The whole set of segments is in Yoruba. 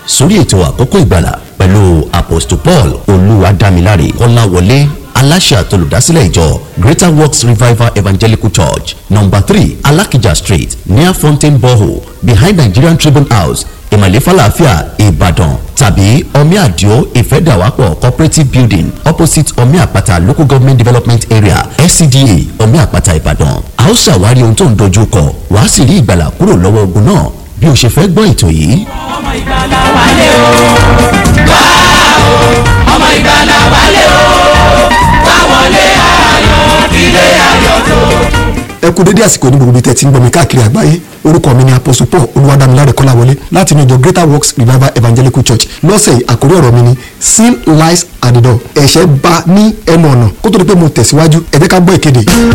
sórí ètò àkókò ìgbàlà pẹ̀lú apostle paul olúwadámiláre kọ́láwọlé aláṣẹ àtolùdásílẹ̀ ìjọ greater works revival evangelical church number three alakija street near fountain borehole behind nigerian tribune house ìmọ̀lẹ́ falafia ìbàdàn tàbí omi àdìo ìfẹ́dàwápọ̀ cooperative building opposite omi àpáta local government development area scda omi àpáta ìbàdàn a ó ṣàwárí ohun tó ń dojú kọ wàá sì rí ìgbàlà kúrò lọ́wọ́ ogun náà bí o ṣe fẹ́ gbọ́ ètò yìí. ọmọ ìgbàlà wálé o wá o ọmọ ìgbàlà wálé o wá wọlé ayọ̀ ilé ayọ̀ tó. ẹ kú dédé àsìkò ní gbogbo ibi tẹ́ ti ń gbọ́ mi káàkiri àgbáyé orúkọ mi ni apostle paul olúwadámiláre kọ́láwọlé láti inú ìjọ greater works revival evangelical church lọ́sẹ̀ yìí àkórí ọ̀rọ̀ mi ni sin lies at the door ẹ̀ṣẹ̀ bá ní ẹnu ọ̀nà kó tó di pé mo tẹ̀síwájú ẹ jẹ́ ká gbọ́ ìkéde yìí.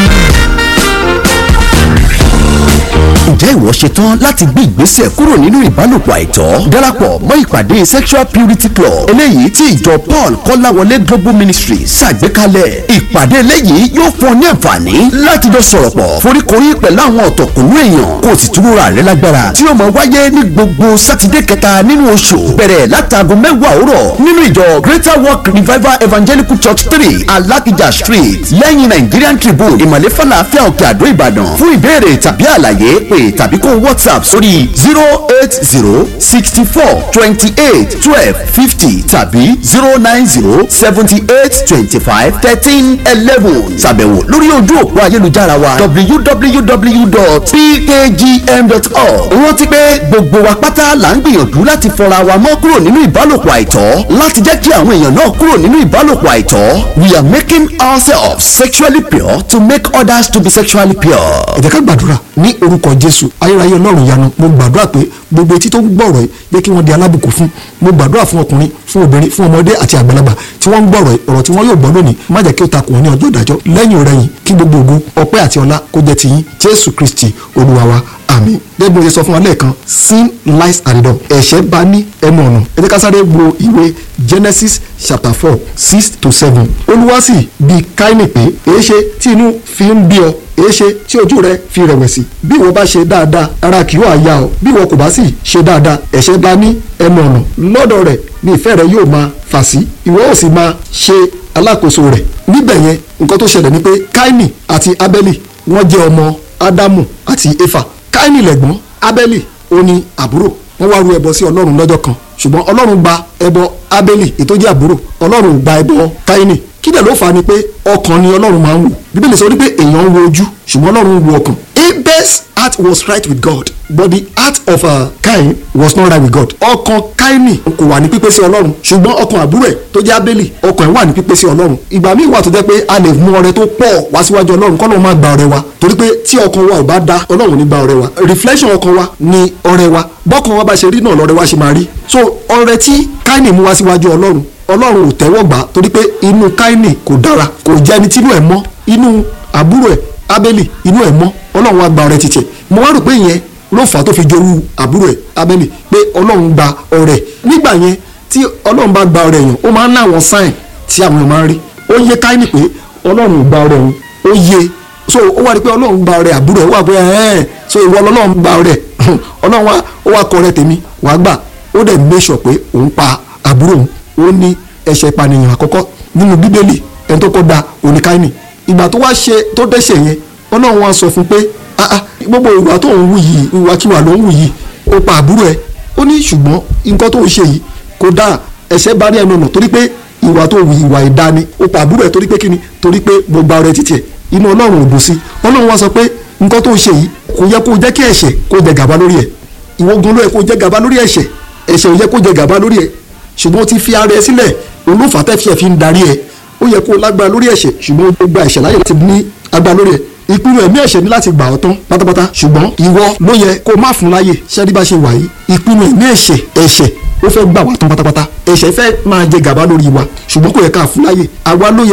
ǹjẹ́ ìwọ ṣetán láti gbé ìgbésẹ̀ kúrò nínú ìbálòpọ̀ àìtọ́ darapọ̀ mọ́ ìpàdé sexual purity club eléyìí tí ìjọ paul kọ́láwọlé global ministry ṣàgbékalẹ̀ ìpàdé eléyìí yóò fún ọ ní àǹfààní láti jọ sọ̀rọ̀ pọ̀ foríkorí pẹ̀lú àwọn ọ̀tọ̀kùnú èèyàn kó o sì túnra rẹ lágbára tí ó máa wáyé ní gbogbo sátidé kẹta nínú oṣù bẹ̀rẹ̀ látàgò mẹ́wàá òwúrọ̀ nínú ìjọ greater work revival evangelical church three alakija street lẹ́yìn nigerian tribune ìmọ̀lẹ́ falafel òkè àdó ìbàdàn fún ìbéèrè tàbí àlàyé pé tàbí kó whatsapp sórí zero eight zero sixty four twenty eight twelve fifty tàbí zero nine zero seventy eight twenty five thirteen eleven ṣàbẹ̀wò lórí ojú òpó ayélujára wa www.pkgm.org rántí pé gbogbo wa pátá là ń gbìyànjú láti fọra wa mọ́ kúrò nínú ìbálòpọ̀ àìtọ́ láti jẹ́ kí àwọn èèyàn náà kúrò nínú ìbálòpọ̀ àìtọ́ we are making ourselves sexually pure to make others to be sexually pure. ẹ jẹ́ ká gbàdúrà ní orúkọ jésù ayérayé ọlọ́run yanu mo gbàdúrà pé gbogbo etí tó ń gbọ́rọ̀ yìí jẹ́ kí wọ́n di alábùkún fún mo gbàdúrà fún ọkùnrin fún obìnrin fún ọmọdé àti àgbàlagbà tí wọ́n ń gbọ́rọ̀ yìí ọ̀rọ̀ tí wọ́n yóò gbọ́ lónìí má jẹ́ kí ó takùn wọn ní ọjọ́ ìdájọ́ lẹ́yìn rẹ̀yìn kí gbogbo ògo ọpẹ́ àti ọlá kó jẹ́ tiyín jésù kristi olúwa wa àmín gẹ́gẹ́ bí mo ṣe sọ fún wa lẹ́ẹ̀kan sin lies at the door ẹ̀ṣẹ̀ bá ní ẹnu ọ̀nà ẹ jẹ́ ká sáré wo ìwé genesis chapter four six to seven olúwa sì bi káínì pé èéṣe tí inú fi ń bí ọ èéṣe tí ojú rẹ fi rẹ̀wẹ̀sì bí ìwọ bá ṣe dáadáa ara kì yóò yá ọ bí ìwọ kò bá sì ṣe dáadáa ẹ̀ṣẹ̀ bá ní ẹnu ọ̀nà lọ́dọ̀ rẹ̀ ni ìfẹ́ rẹ yóò máa fà sí ìwọ ó sì máa ṣe alákòóso rẹ̀ níbẹ̀ yẹn nǹkan tó ṣẹlẹ̀ ni pé káínì àti abẹ́lì wọ́n jẹ́ ọmọ ádámù àti éfà káínì lẹ̀gbọ́n abẹ́lì ó ní àbúrò wọ́n wá ru ẹbọ sí ọlọ́run lọ́jọ́ kan ṣùgbọ́n ọlọ́run gba ẹbọ abẹ́lì ètò jẹ́ àbúrò ọlọ́run ò gba ẹbọ káínì kí dẹ̀ ló fà á ni pé ọkàn ni ọlọ́run máa ń wò bíbélì sọ wípé èèyàn ń wo ojú ṣùgbọ́n ọlọ́run ń wo ọkàn abel's heart was right with god but the heart of uh, cain was not right with god ọkàn káínì kò wà ní pípé sí ọlọ́run ṣùgbọ́n ọkàn àbúrò ẹ̀ tó jẹ́ abẹ́lì ọkàn ẹ̀ wà ní pípé sí ọlọ́run ìgbà míì wà tó jẹ́ pé a lè mú ọrẹ tó pọ̀ wá síwájú ọlọ́run kọ́ ló máa gba ọrẹ wa torí pé tí ọkàn wa ò bá da ọlọ́run ní gba ọrẹ wa reflection ọkàn wa ni ọrẹ wa bọ́kàn wa bá ṣe rí náà lọ́rẹ wa ṣe máa rí so ọrẹ tí káínì mú wá síwájú ọlọ́run ọlọ́run ò tẹ́wọ́ gbà torí pé inú káínì kò dára kò jẹ́ ẹni tínú ẹ̀ mọ́ inú àbúrò ẹ̀ abẹ́lì inú ẹ̀ mọ́ ọlọ́run wa gba ọrẹ títẹ̀ mo wá rò pé ìyẹn ló fà á tó fi jorú àbúrò ẹ̀ abẹ́lì pé ọlọ́run gba ọrẹ nígbà yẹn tí ọlọ́run bá gba ọrẹ yẹn ó máa ń láwọn sáìn tí àwọn èèyàn máa ń rí ó yé káínì pé ọlọ́run ò gba ọrẹ òun ó yé so ó wá rí pé ọlọ́run gba ọrẹ àbúrò ẹ̀ ó wà pé ẹ̀ẹ́n so ìwọ ọlọ́run gba ọrẹ ọlọ́run wa ó wá kọ ọrẹ tèmi wàá gbà ó dẹ̀ make sure pé òun pa àbúrò òun ó ní ẹ̀ṣẹ̀ ìpànìyàn àkọ́kọ́ nínú bíbélì ẹni tó kọ́ da oníkáínì ìgbà tó wá ṣe tó dẹ́ṣẹ̀ yẹn ọlọ́run wá sọ fún pé ah ah gbogbo ìwà tó ń wù yìí ìwàkiwà ló ń wù yìí ó pa àbúrò ẹ̀ ó ní ṣùgbọ́n nǹkan tó ń ṣe yìí kò dáa ẹ̀ṣẹ̀ bá ní ẹnu ọ̀nà torí pé ìwà tó wù ìwà ìdá ni ó pa àbúrò ẹ̀ torí pé kíni torí pé mo gba ọrẹ títì ẹ̀ inú ọlọ́run ò dùn sí ọlọ́run wá sọ pé nǹkan tó ń ṣe yìí kò yẹ kó jẹ́ kí ẹ̀ṣẹ̀ kó jẹ gàba lórí ẹ̀ ìwọ́gun ló yẹ kó jẹ gàba lórí ẹ̀ṣẹ̀ ẹ̀ṣẹ̀ ò yẹ kó jẹ gàba lórí ẹ̀ ṣùgbọ́n ó ti fi ara ẹ sílẹ̀ olófà tẹ́fì fi ń darí ẹ ó yẹ kó lágbára lórí ẹ̀ṣẹ̀ ṣùgbọ́n ó gba ẹ̀ṣẹ̀ láyè láti ní agbára lórí ẹ ìpinnu ẹ̀mí ẹ̀ṣẹ̀ ní láti gbà ọ́ tán pátápátá ṣùgbọ́n ìwọ ló yẹ kó má fún láyè ṣẹ́rí bá ṣe wà yìí ìpinnu ẹ̀mí ẹ̀ṣẹ̀ ẹ̀ṣẹ̀ ó fẹ́ gbà wá tán pátápátá ẹ̀ṣẹ̀ fẹ́ máa jẹ gàba lórí wa ṣùgbọ́n kò yẹ ká fún láyè àwa ló yẹ